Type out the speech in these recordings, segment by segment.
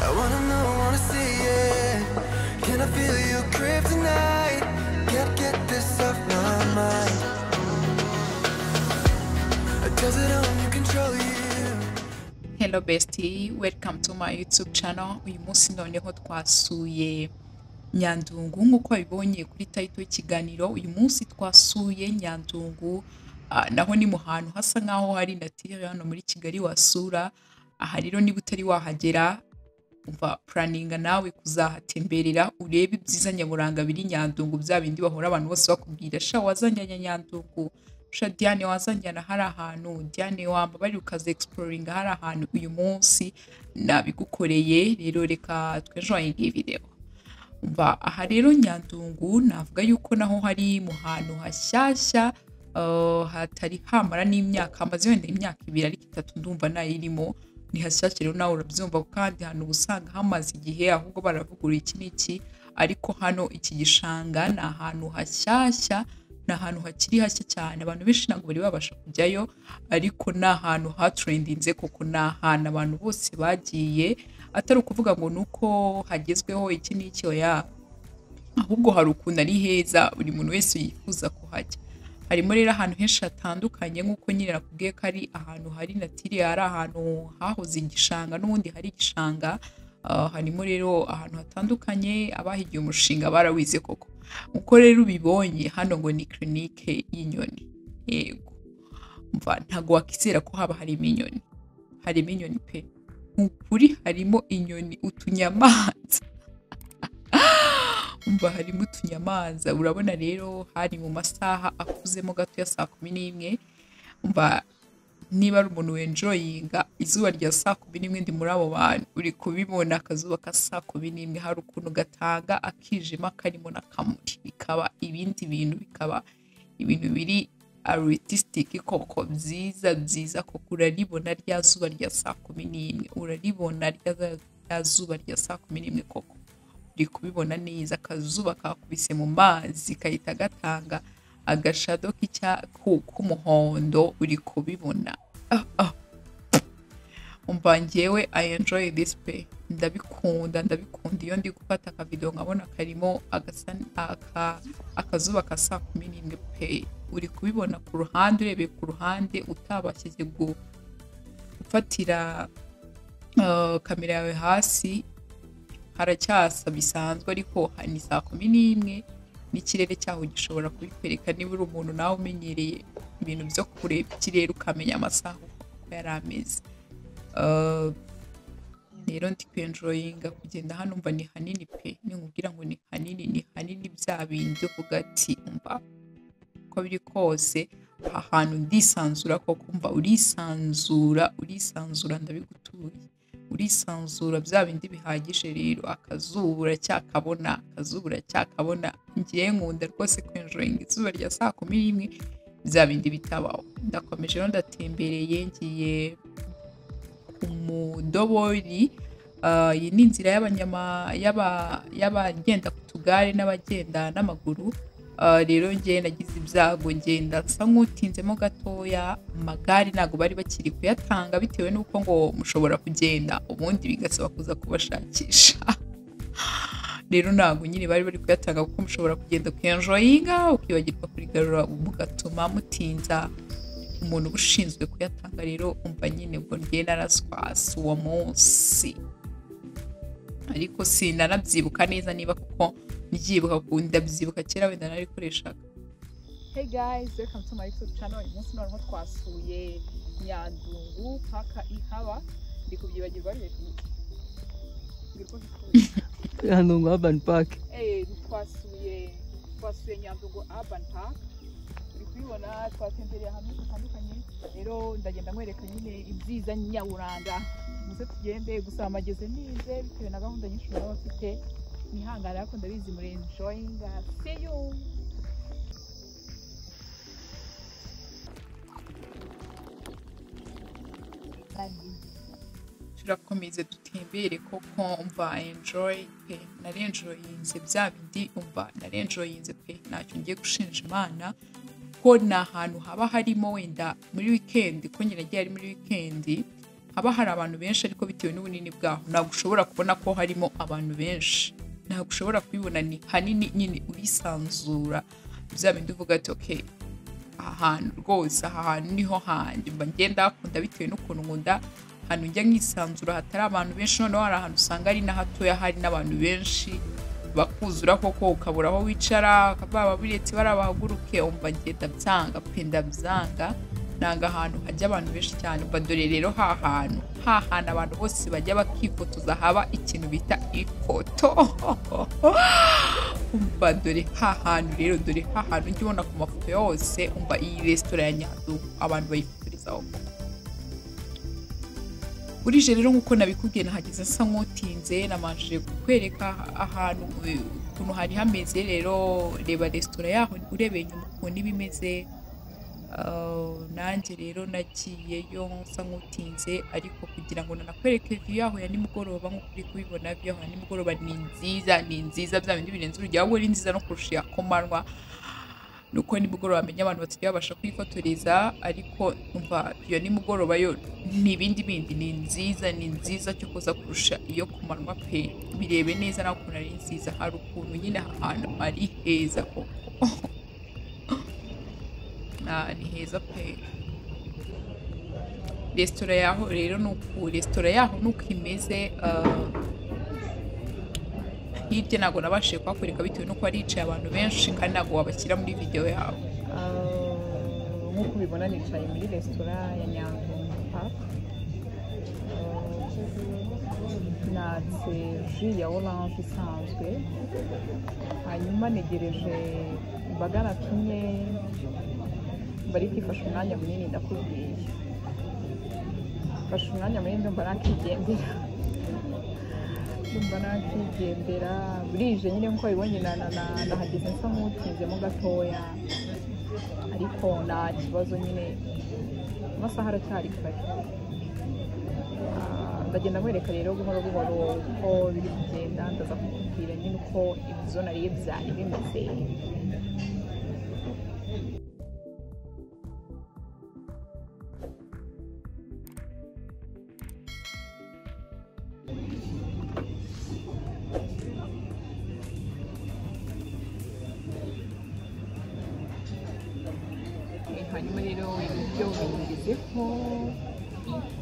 don't wanna see it. Can I feel you crib tonight? Can't get this off my mind. Does it own you control you? Hello bestie, welcome to my YouTube channel. Uyu munsi noneho twasuye Nyandungu nk'uko wabibonye kuri tayito y'ikiganiro. Uyu munsi twasuye Nyandungu, ah, naho ni mu hantu hasa nk'aho hari natire hano muri Kigali wasura. Aha rero niba utari wahagera, umva puraninga nawe kuzahatemberera urebe ibyiza nyaburanga biri Nyandungu, bya bindi bahora abantu bose bakubwira sha wazanjyana Nyandungu, sha Diane wazanjyana hari ahantu, Diane wamba bari ukaza egisiporinga hari ahantu, uyu munsi nabigukoreye rero reka twejoyinge iyi video. Umva aha rero Nyandungu navuga yuko naho hari mu hantu hashyashya uh, hatari hamara n'imyaka hamaze wenda imyaka ibiri ariko itatu ndumva nayirimo ni hashyashya rero nawe urabyumva kandi hano uba usanga hamaze igihe ahubwo baravugurura iki n'iki ariko hano iki gishanga ni ahantu hashyashya ni ahantu hakiri hashya cyane abantu benshi ntabwo bari babasha kujyayo ariko ni ahantu hatrendinze kuko ni ahantu abantu bose bagiye atari ukuvuga ngo ni uko hagezweho iki n'iki oya ahubwo hari ukuntu ari heza buri muntu wese yifuza kuhajya harimo rero ahantu henshi hatandukanye nk'uko nyine nakubwiye ko ari ahantu hari natire hari ahantu hahoze igishanga n'ubundi hari igishanga Ah, harimo rero ahantu hatandukanye abahigiye umushinga barawize koko uko rero ubibonye hano ngo ni kirinike y'inyoni yego umva ntabwo wakizera ko haba harimo inyoni harimo inyoni pe mu kuri harimo inyoni utunyamanza umva harimo utunyamanza urabona rero hari mu masaha akuzemo gato ya saa kumi n'imwe umva niba ari umuntu wenjoyinga izuba rya saa kumi n'imwe ndi muri abo bantu uri kubibona akazuba ka saa kumi n'imwe hari ukuntu gatanga akijima karimo n'akamuri bikaba ibindi bintu bikaba ibintu biri artistic koko byiza byiza koko uraribona rya zuba rya saa kumi n'imwe uraribona rya rya zuba rya saa kumi n'imwe koko uri kubibona neza akazuba kakubise mu mazi kahita gatanga agashado k'icya- ku- k'umuhondo uri kubibona ah, ah. umva njyewe i enjoy this pe ndabikunda ndabikunda iyo ndi gufata akavido nkabona karimo agasa- aka- akazuba ka saa kumi n'imwe pe uri kubibona ku ruhande urebeye ku ruhande utabashije gu- gufatira ah, kamera yawe hasi haracyasa bisanzwe ariko ha- ni saa kumi n'imwe n'ikirere cyaho gishobora kubikwereka niba uri umuntu nawe umenyereye ibintu byo kureba ikirere ukamenya amasaha uko yari ameze Uh, rero ndi kwenjoyinga kugenda hano mva ni hanini pe ninkubwira ngo ni hanini ni hanini bya bindi uvuga ati mva uko biri kose aha hantu ndisanzura koko mva urisanzura urisanzura ndabigutuye urisanzura bya bindi bihagije rero akazuba uracyakabona akazuba uracyakabona ngiye nkunda rwose kwenjoyinga izuba rya saa kumi n'imwe bya bindi bitabaho ndakomeje rero ndatembereye ngiye ku mudobori Ah, iyi ni inzira y'abanyama y'aba- y'abagenda ku tugare n'abagenda n'amaguru Ah, rero ngewe nagize ibyago ngenda nsa nk'utinzemo gatoya amagare ntabwo bari bakiri kuyatanga bitewe n'uko ngo mushobora kugenda ubundi bigasaba kuza kubashakisha rero ntabwo nyine bari bari kuyatanga kuko mushobora kugenda kuyanjoyinga ukibagirwa kurigarura mugatuma mutinza umuntu uba ushinzwe kuyatanga rero umva nyine ubwo njye naraswasi uwo munsi ariko sinanabyibuka neza niba kuko mbyibuka kuko ndabyibuka kera wenda narikoreshaga Hey guys, welcome to my YouTube channel. Uyu munsi noneho twasuye Nyandungu paka ihaba ndi kubyibagirwa ari hano ngo urban park Eh, twasuye twasuye Nyandungu Urban Park turi kubibona twatembereye ahantu hatandukanye rero ndagenda nkwereka nyine ibyiza nyaburanga muze tugende gusa amageze nize bitewe na gahunda nyinshi baba bafite nihangana ariko ndabizi muri enjoying see you turakomeza dutembere koko umva enjoy pe narenjoyinze bya bindi umva narenjoyinze pe ntacyo ngiye gushinja imana ko ni ahantu haba harimo wenda muri wikendi ko nyine agiye ari muri wikendi haba hari abantu benshi ariko bitewe n'ubunini bwaho ntabwo ushobora kubona ko harimo abantu benshi ntabwo ushobora kubibona ni hanini nyine urisanzura bya bindi uvuga ati okay aha hantu rwose aha hantu niho hanjye mba ngenda hakunda bitewe n'ukuntu nkunda ahantu njya nkisanzura hatari abantu benshi noneho hari ahantu usanga ari n'ahatoya hari n'abantu benshi bakuzura koko ukabura aho wicara baba biretse bariya bahaguruke umva ngenda byanga pe ndabyanga nanga ahantu hajya abantu benshi cyane umva dore rero ha hantu ha hantu abantu bose bajya bakifotoza haba ikintu bita ifoto umva dore ha hantu rero dore ha hantu ujya ubona ku mafoto yose umva iyi resitora ya nyaduka abantu bayifotorezaho burije rero nk'uko nabikubwiye nahageze nsa nk'utinze namajije kukwereka ahantu eh, ukuntu hari hameze rero reba resitora yaho urebeye inyuma ukuntu iba imeze Ah, nanjye rero nagiyeyo nsa nk'utinze ariko kugira ngo nanakwereke view yaho ya nimugoroba nk'uko uri kubibona view yaho ya nimugoroba ni nziza ni nziza bya bindi birenze urugero ahubwo ni nziza no kurusha iya komanywa nuko nimugoroba bamenya abantu batajya babasha kwifotoreza ariko umva iyo nimugoroba yo ni ibindi bindi ni nziza ni nziza cyo kuza kurusha iyo ku manywa pe birebe neza nawe ukuntu ari nziza hari ukuntu nyine ahantu ari heza koko Ah, ni heza pe resitora yaho rero ni uku resitora yaho ni uko imeze ah, hirya ntabwo nabashije kuhakoreka bitewe n'uko haricaye abantu benshi kandi ntabwo wabashyira muri videwo yawe nk'uko ubibona nicaye muri resitora ya nyandungu paka natse ji ya oranje isanzwe hanyuma negereje imbaga natumye bari kwifasha umwanya munini ndakubwiye mfashe umwanya munini ndumva nakigendera ndumva nakigendera burije nyine nkuko bibonye na na na- nahageze nsa nk'utinzemo gatoya ariko nta kibazo nyine amasaha aracyari kare Ah, ndagenda nkwereka rero buhoro buhoro uko biri kugenda ndaza kukubwira nyine uko ibyo nariye byari bimeze hanyuma rero ibiryo bingezeho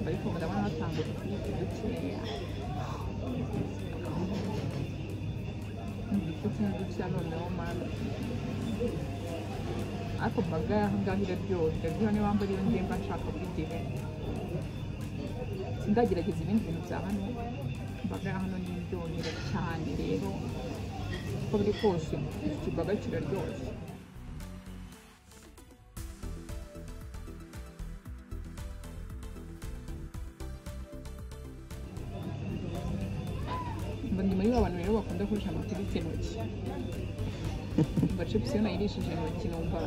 ariko ndabona hatanga udufunyika dukeya udufunyika tumwe dukeya noneho mani ariko baga aho ngaho iraryoha iraryoha niba mbara iyo ngiye mba nshaka kwigihe sindagerageza ibindi bintu bya hano baga hano ni iryohera cyane rero uko biri kose iki baga kiraryoshye mba ndi muri ba bantu rero bakunda gukoresha amategeko intoki mba chips iyo nayirishije intoki numva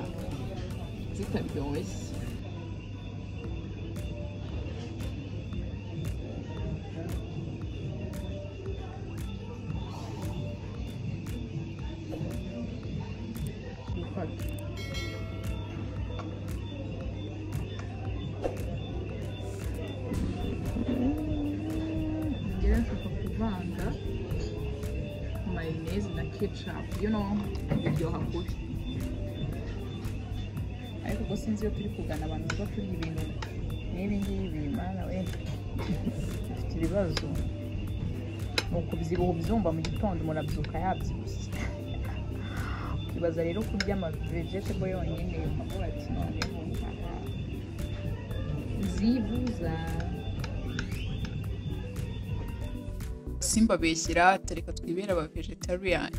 zitaryoshye Gufata. ngira nshaka kuvanga mayoneze na ketchup you know biryoha kuri ariko ubwo sinzi iyo turi kugana abantu baba kurya ibintu nk'ibi ngibi mana we dufite ibibazo ni ukubyibuha ubyumva mu gitondo umuntu abyuka yabyibushye ukibaza rero kurya amavegetable yonyine ukavuga ati noneho nshaka zibuza simbabeshyira tureka twibera aba vegetarian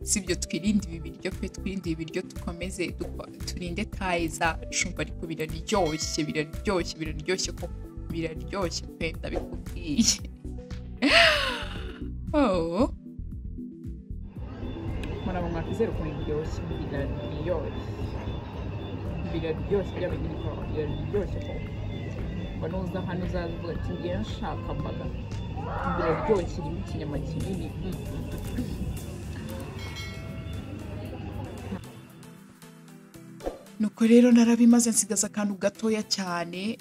si ibyo twirinde ibi biryo pe twirinde ibi biryo dukomeze duko- turinde tayiza cumva ariko biraryoshye biraryoshye biraryoshye ko biraryoshye pe ndabikubwiye oh. muraba mwakwizera ukuntu biryoshye biraryoshye biraryoshye byaba biri kwa biraryoshye koko ngo nuza hano uzaza uvuga ati ngiye nshaka mbaga biraryoshye irimo ikinyama kinini mm, mm. nuko rero narabimaze nsigaza akantu gatoya cyane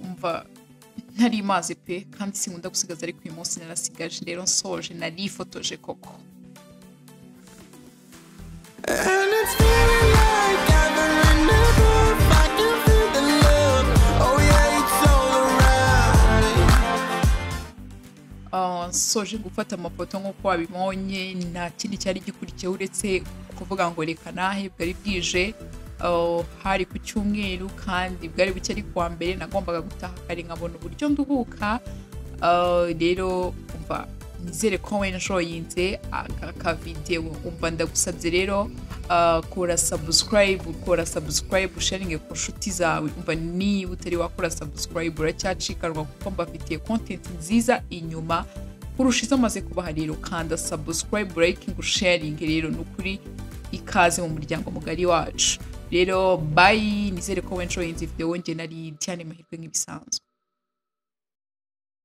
ndumva ntari mazi pe kandi sinkunda gusigaza ariko uyu munsi narasigaje rero nsoje narifotoje koko And it's feeling like gathering the proof. I can feel the love. Oh yeah, it's all around. Ah, nsoje gufata amafoto nk'uko wabibonye nta kindi cyari gikurikiyeho uretse kuvuga ngo reka nahe bwari bwije Ah, hari ku cyumweru kandi bwari buke ari kuwa mbere nagombaga gutaha kare nkabona uburyo nduhuka Ah, rero umva nizere ko wenjoyinze aka kavidewo umva ndagusabye rero ah, kora sabusikarayibu kora sabusikarayibu usharinge ku nshuti zawe umva niba utari wakora sabusikarayibu uracyacikanwa kuko mbafitiye kontenti nziza inyuma kurusha izo amaze kubaha rero kanda sabusikarayibu layikingi sharingi rero ni ukuri ikaze mu muryango mugari wacu rero bayi nizere ko wenjoyinze videwo nge nari Diane mahirwe nk'ibisanzwe